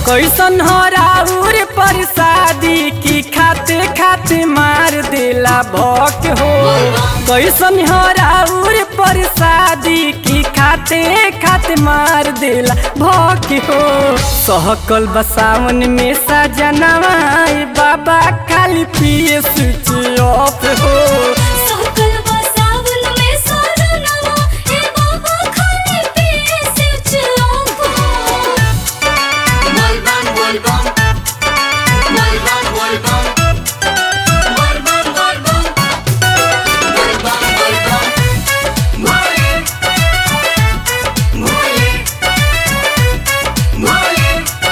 कैसन हो राउर परसादी की खाते खाते मार देला भक हो कैसन हो राउर परसादी की खाते खाते मार देला भक हो सहकल बसावन में सजनवा ए बाबा खाली पिए स्विच ऑफ हो सकल बसावन में सजनवा ए बाबा खाली पिए switch off Volvan, volvan. Volvan, volvan. Volvan, volvan. Volvan, volvan. Mole. Mole. Mole.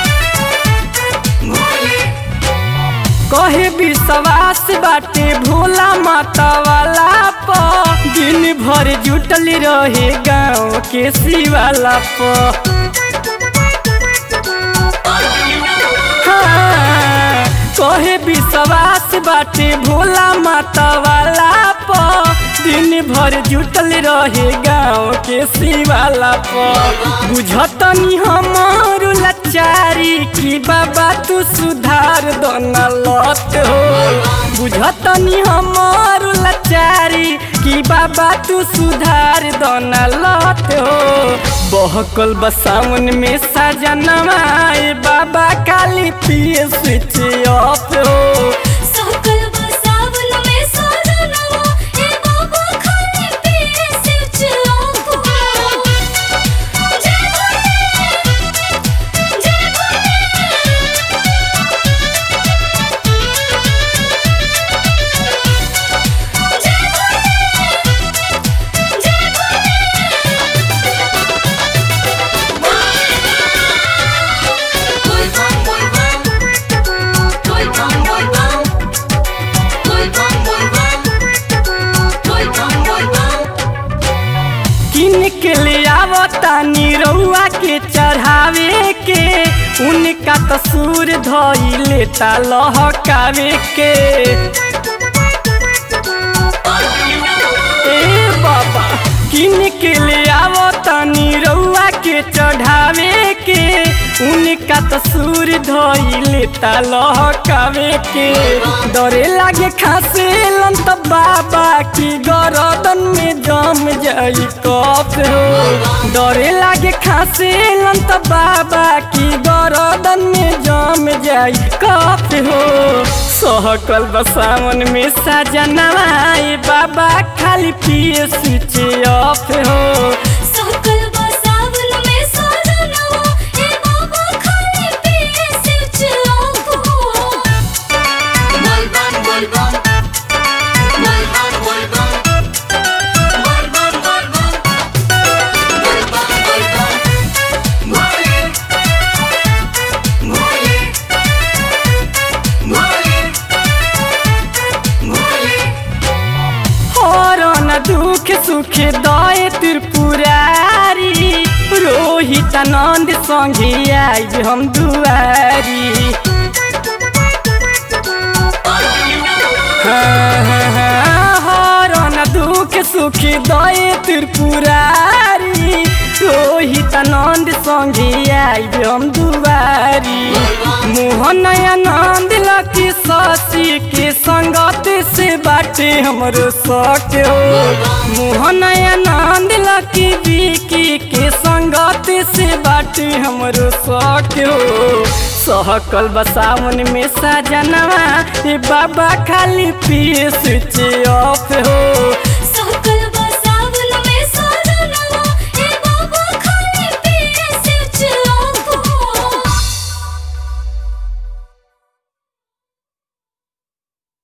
Mole. कहे विश्वास बाटे भोला माता वाला प दिन भर जुटल रहे गाँव के शिवाला प हाँ, कहे विश्वास बाटे भोला माता वाला प दिन भर जुटल रहे गाँव के शिवाला प बुझतनी हमार लाचारी की बाबा तू सुधार दोना लत हो बुझतनी हमार लाचारी की बाबा तू सुधार दोना लत हो बहकल बसावन में सजनवा ए बाबा काली पिए स्विच ऑफ हो सकल बसावन में सजनवा ए बाबा खाली पिए स्विच ऑफ जय भोले जय भोले जय भोले जय Volvan, volvan. Volvan, volvan. Volvan, volvan. Volvan, volvan. किन के ले आवतानी रउआ के चढ़ावे के उनका तसूर धई लेता लहकावे के ए बाबा किन के ले आवतानी रउआ के चढ़ावे के उनका तसूर धई लेता लहकावे के डरे लागे खासे लंत बाबा की गरदन में जम जाई कफ हो डरे लागे खासे लंत बाबा की गरदन में जम जाई कफ हो सहकल बसावन में सजनवा ए बाबा खाली पिए स्विच ऑफ हो सकल बसावन में सजनवा ए बाबा खाली पिए switch off Volvan, volvan. Volvan, volvan. Volvan, volvan. Volvan, volvan. Mole. Mole. Mole. Mole. हरन दुख सुख दय त्रिपुरारी रोहित आनंद संगे आई हम दुआरी हरन दुख सुख दय त्रिपुरारी रोहित आनंद संगे आई हम दुआरी मोहन आनंद लकी शशि के संगत से बाटे हमरो शौक हो मोहन आनंद लकी विकी के संगत से बाटे हमरो शौक हो सहकल बसावन में सजनवा ए बाबा खाली पिए स्विच ऑफ हो